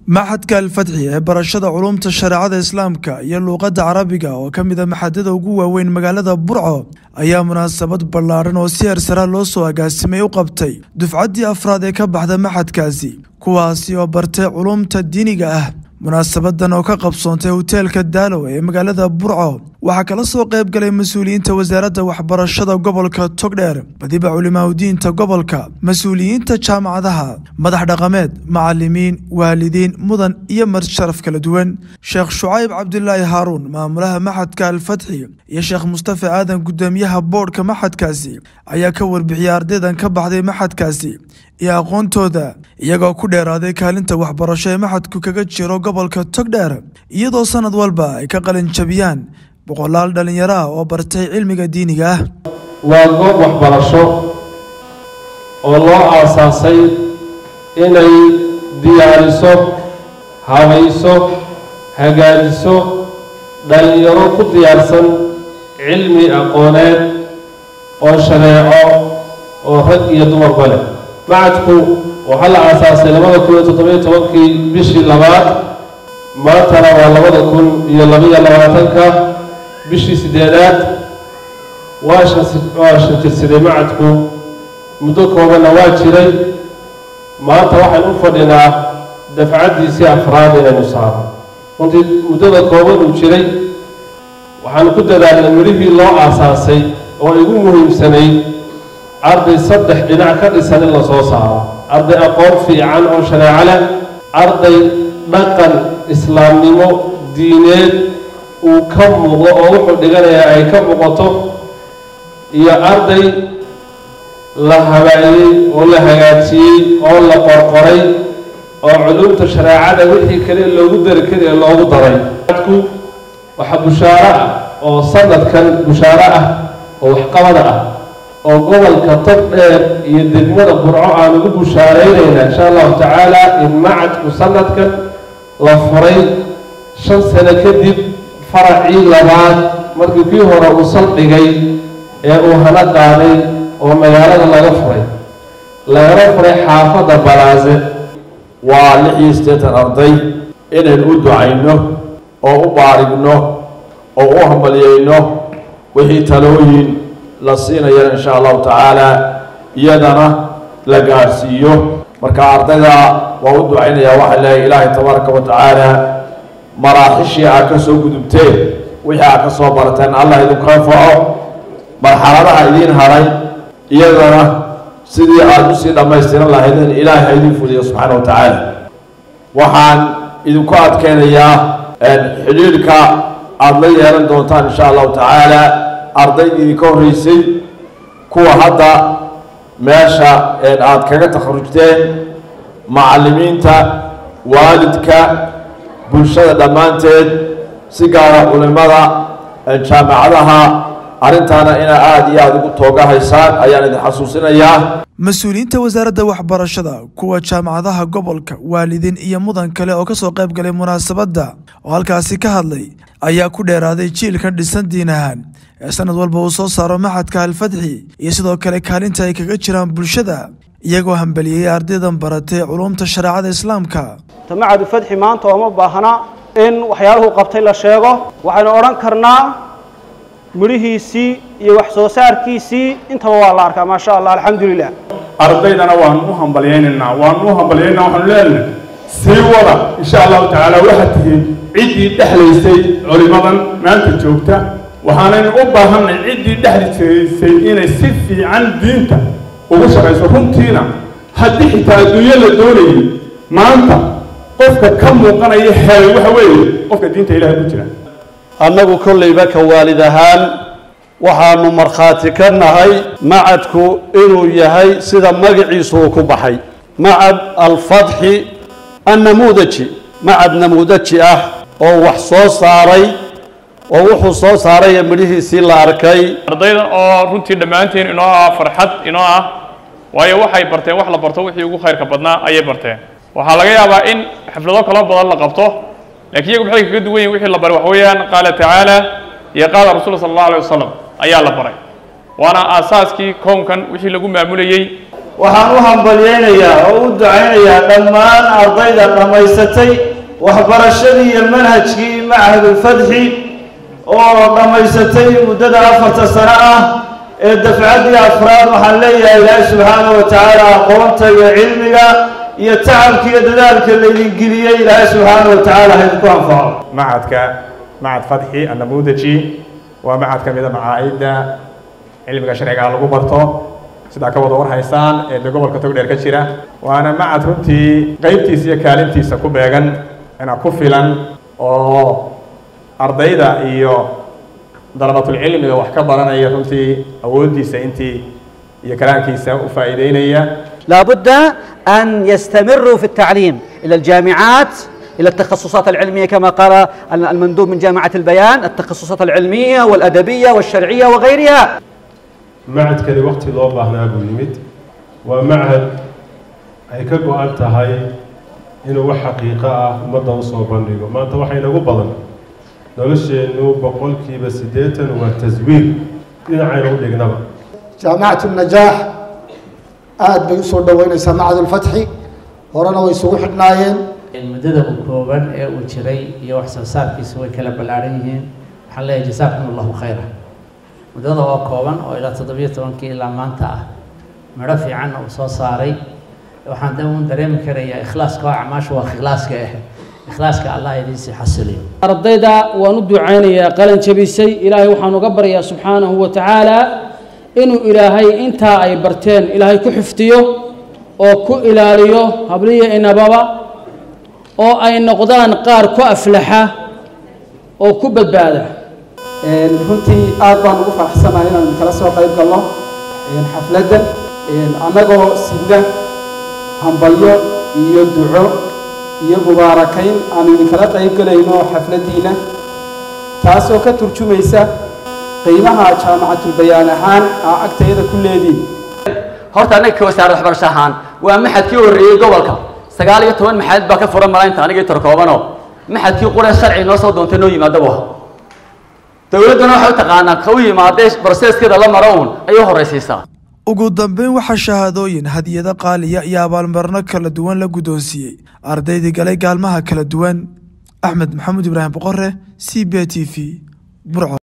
maxadka alfatxi ee barashada culumta shareecada islaamka iyo luuqadda carabiga oo ka mid a maxadada ugu waaweyn magaalada burco ayaa munaasabad ballaadhan oo si hersara loo soo agaasimay u qabtay dufcaddii afraad ee ka baxda maxadkaasi kuwaasi oo bartay culumta diiniga ah munaasabadan oo ka qabsoontay hoteelka daalow ee magaalada burco waxaa kala soo qayb galay mas-uuliyiinta wasaaradda waxbarashada gobolka togdheer badiba culimaadudiinta gobolka mas-uuliyiinta jaamacadaha madax dhaqameed macalimiin waalidiin mudan iyo marsharaf kala duwan sheekh shucayb cabdulaahi haaruun maamulaha maxadka alfatxi iyo sheekh mustafa aadan guddoomiyaha boodhka maxadkaasi ayaa ka warbixiyay ardaydan ka baxday maxadkaasi iyo aqoontooda iyagoo ku dheeraaday kaalinta waxbarasho ee maxadku kaga jiro gobolka togdheer iyadoo sanad walba ay ka qalin jabiyaan boqolaal dhallinyaro ah oo bartay cilmiga diiniga ah waa goob waxbarasho oo loo aasaasay inay diyaariso habayso hagaajiso dhallinyaro ku diyaarsan cilmi aqooneed oo shareeco oo rag iyo dumarba leh macadku waxaa la aasaasay labada kun iyo toddobiyo tobankii bishii labaad maantana waa labada kun iyo labaiyo labaatanka bishii sideedaad waa waa shantirsaday macadku muddo koobanna waa jiray maanta waxaynu u fadhinaa dafcaddiisii afraad inaynu saaro runtii muddada kooban uu jiray waxaanu ku dadaalnay midhihii loo aasaasay oo igu muhiimsanayd arday saddex dhinac ka dhisan in la soo saaro arday aqoon fiican oo shareeco leh arday dhaqan islaamnimo diineed uu ka muuqdo oo wuxuu dhiganayaa ay ka muuqato iyo arday la habaayey oo la hagaajiyey oo la qorqoray oo culumta shareecada wixii kale loogu dari kari ee loogu daray adku waxaa bushaaro ah oo sanadkan bushaaro ah oo waxqabada ah oo gobolka tog dheer iyo degmada burco aan ugu bushaaraynaynaa insha allahu tacaala in macadku sanadkan la furay shan sano kadib faracii labaad markii kii hore uu saldhigay ee uu hana qaaday oo magaalada laga furay lagana furay xaafadda balaase waa lix iyo siddeetan arday inaynu u ducayno oo u baarigno oo u hambalyayno wixii talooyin la siinayana insha allahu tacaala iyadana la gaadhsiiyo marka ardayda waa u ducaynayaa waxaa leeyahay ilaahay tabaaraka wa tacaala maraaxishii aad ka soo gudubteen wixii aad ka soo barateen allah idinku anfaco marxaladaha idiin haray iyadana sidii aada usii dhammaystiran lahaydeen ilaahay ha idiin fuliyo subxaana wa tacaala waxaan idinku adkeynayaa xidhiidhka aada la yeelan doontaan insha allahu tacaala ardaydii idinka horreysay kuwa hadda meesha aada kaga takharujteen macallimiinta waalidka bulshada dhammaanteed si gaara culimada jaamacadaha arrintaana inaa aada iyo aada ugu tooga haysaan ayaan idin xasuusinayaa mas-uuliyiinta wasaaradda waxbarashada kuwa jaamacadaha gobolka waalidiin iyo mudan kale oo ka soo qayb galay munaasabadda oo halkaasi ka hadlay ayaa ku dheeraaday jiilkan dhisan diin ahaan ee sanad walba uu soo saaro maxadka alfatxi iyo sidoo kale kaalinta ay kaga jiraan bulshada iyagoo hambeliyey ardaydan baratay culumta shareecada islaamka tamacadu fadxi maanta ooma baahna in waxyaaluhu qabtay la sheego waxaynu odhan karnaa midhihiisii iyo wax soo saarkiisii intaba waa la arkaa maa sha allah alxamdu lilah ardaydana waanu u hambalyaynaynaa waanu u hambalyaynaa waxaanu leenahay sii wada insha allahu tacaala waxaad tihiin ciddii dhexlaysay culimadan maanta joogta waxaanaynu u baahanay ciddii dhexlaysay inay si fiican diinta ugu shaqayso runtiina haddii xitaa adduunyo la doonayay maanta qofka ka muuqanaya helay waxa weeye qofka diinta ilahay ku jira annagu kollayba ka waalid ahaan waxaanu markhaati ka nahay macadku inuu yahay sida magaciisu uu ku baxay macad alfatxi annamuudaji macad namuudaji ah oo wax soo saaray oo wuxuu soo saaraya midhihiisii la arkay ardaydan oo runtii dhammaanteen inoo ah farxad inoo ah waayo waxay barteen wax la barto wixii ugu khayrka badnaa ayay barteen waxaa laga yaabaa in xaflado kalo badan la qabto lakiin iyagu maxay kaga duwan yihin wixii la baray waxa weeyaan qaala tacaala iyo qaala rasuul sala allahu alay wasalam ayaa la baray waana aasaaskii kownkan wixii lagu maamulayey waxaan u hambalyaynayaa oo u ducaynayaa dhammaan ardayda dhammaysatay waxbarashadii iyo manhajkii machadulfadxi oo dhammaysatay muddada afarta sano ah ee dafcaddii afraad waxaan leeyahay ilaahi subxaana wa tacaala aqoonta iyo cilmiga iyo tacabka iyo dadaalka laydin geliyey ilaahay subxaana wa tacaala haydinku anfaco macadka macad fadxi annamuudaji waa macad ka mida macaa'idda cilmiga sharciga lagu barto sidaa ka wada war haysaan ee de gobolka togdheer ka jira waana macad runtii qeybtiisa iyo kaalintiisa ku beegan inaa ku filan oo ardayda iyo dalabatulcilmiga wax ka baranaya runtii awooddiisa intii iyo kalaankiisa u faa'iideynaya لابد أن يستمروا في التعليم إلى الجامعات إلى التخصصات العلمية كما قال المندوب من جامعة البيان التخصصات العلمية والأدبية والشرعية وغيرها macadkani waqti loo baahnaa buu yimid waa macad ay ka go-an tahay inuu wax xaqiiqo ah ummadda usoo bandhigo maanta waxaa inagu badan nolosheennu boqolkiiba siddeetan waa taswiir dhinacayna u dhignaba jaamacatu najaax aada bay usoo dhoweynaysaa macadulfatxi horena way isugu xidhnaayeen muddada uu kooban ee uu jiray iyo wax soo saarkiisu way kala ballaaran yihiin waxaan leeyahay jasaakum allahu khayra muddada oo kooban oo ilaa toddobiyo tobankii ilaa maanta ah midho fiicanna uu soo saaray waxaan da uun dareemi karayaa ikhlaaska oo acmaashu waa ikhlaaska ah ikhlaaska allah idiinsii xasiliyo ardayda waan u ducaynayaa qalin jabisay ilaahay waxaan uga baryaa subxaanahu wa tacaala inuu ilaahay intaa ay barteen ilaahay ku xifdiyo oo ku ilaaliyo habliya inababa oo ay noqdaan qaar ku aflaxa oo ku badbaada runtii aad baan ugu faraxsanahay inaan kala soo qayb galno xafladdan annagoo sidna hambalyo iyo duco iyo mubaarakayn aan idinkala qayb galayno xafladdiina taasoo ka turjumaysa qiimaha jaamacatulbayaan ahaan aa agtayada ku leediin horta annaga ka wasaaradda waxbarasho ahaan waa maxadkii horreeyey gobolka sagaal iyo toban maxad baa ka furan malaynta anigii tarkoobanoo maxadkii qure sharci noo soo doontay noo yimaada bu ahaa dowladduna waxay u taqaanaa ka u yimaadee broseskeeda la maro uun ayay u horraysiisaa ugu dambeyn waxaa shahaadooyin hadiyado qaaliya iyo abaalmarino kala duwan la guddoonsiiyey ardaydii galay gaalmaha kala duwan axmed maxamuud ibraahim boqore c b t v burco